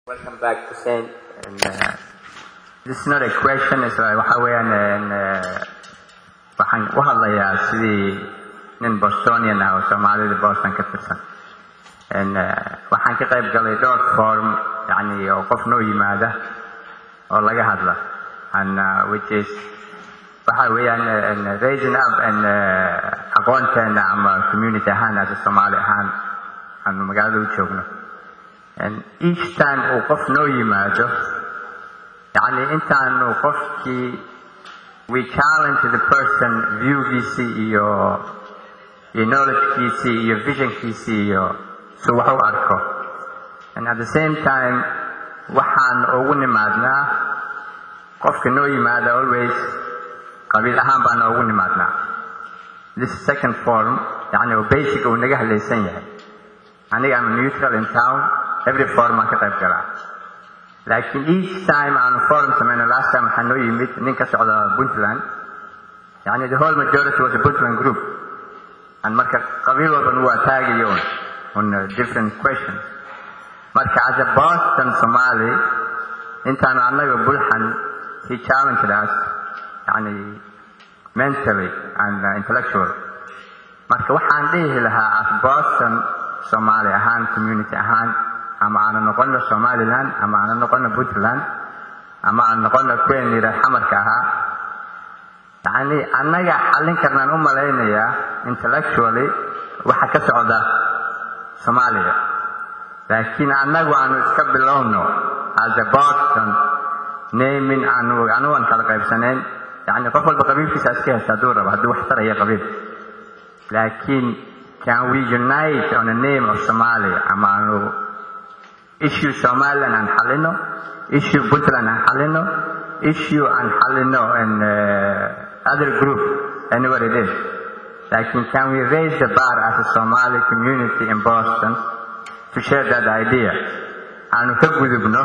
Welcome back to Saint. And, uh, this is not a question, it's uh, waxa weeyaan and, uh, waxaan u hadlayaa sidii nin Bostonian ah oo Soomaalida Boston ka tirsan. And, uh, waxaan ka qayb galay dhowr forum yani oo qof noo yimaada oo laga hadla and uh, which is waxa weeyaan and raising up and uh, aqoonteena ama community ahaan as Soomaali ahaan aanu magaalada u joogno. And each time uu qof noo yimaado yani intaanu qofkii we challenge the person viewgiisii iyo iyo knowledgekiisii iyo visionkiisii iyo su wax u arko and at the same time waxaan ugu nimaadnaa qofka noo yimaada always qabiil ahaan baan ugu nimaadnaa this second form yani oo basic uu naga hadlaysan yahay aniga am neutral in town every forum aan ka qayb galaa laakiin each time aanu forum samayno last time waxaa noo yimid nin ka socda puntland yani the whole majority was a puntland group and marka qabiil walban uu ataagayo un on uh, different questions marka as a boston somali intaanu annaga bulxan he challenged us yani mentally and uh, intellectually marka waxaan dhihi lahaa as boston somali ahaan community ahaan ama aanu noqono somaliland ama aanu noqono puntland ama aanu noqono kuwen yidha xamarka ahaa yani annaga xallin karnaan u malaynayaa intellectually waxa ka socda soomaaliya laakiin annagu aanu iska bilowno as a boston naming aanu anugan kala qaybsanayn yani qof walba qabiilkiisa iska hesta hadduu rabo hadduu wax taraya qabiil laakiin can we unite on a name of somalia ama aanu issue somaliland aan xallino issue puntland aan xallino issue aan xallino in uh, other group anywhere it is laakiin can we raise the bar as a somali community in boston to share that idea aanu ka gudubno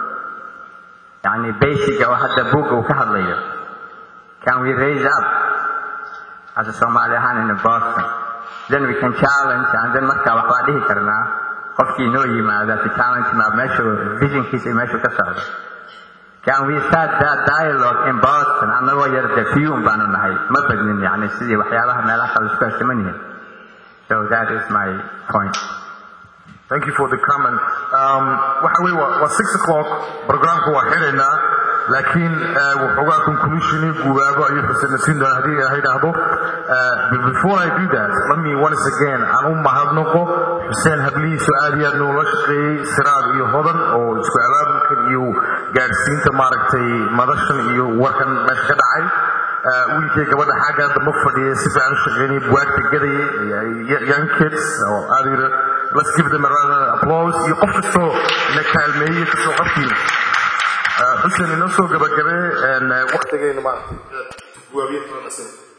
yani basica oo hadda buugga uu ka hadlayo can we raise up as a somali ahaan in boston then we can challenge and then markaa waxbaa dhihi karnaa qofkii noo yimaada to challenge ma meeshu visionkiisa iyo meeshu ka socdo can we start that dialogue in boston annagoo yar de fiyuun baanu nahay ma badnin yani sidii waxyaabaha meelaha kale isku hestiman yihiin so that is my point Thank you for the comment. Um, waxa weeye waa waa six o'clock programka waa xiraynaa laakiin uh, waxoogaa conclusioni guubaabo ayuu xuseen siin doona haddii ilaahay dhahdo Uh, but before I do that let me once again aan u mahadnaqo xuseen hablihiisu aad iyo aad noola shaqeeyey siraad iyo hodan oo isku abaabulkan iyo gaadhsiinta maaragtay madashan iyo warkan meesha ka dhacay Uh, wiilkay gabadha xagga damba fadhiya si fiican u shaqeynaya buwaagta gadayay young kids oo aad yidha let's give them a round of applause iyo qof kastoo na kaalmeeyey kastoo qofkii xuseen inoo soo gabagabee waqtigeenu maaragtay buwaabiye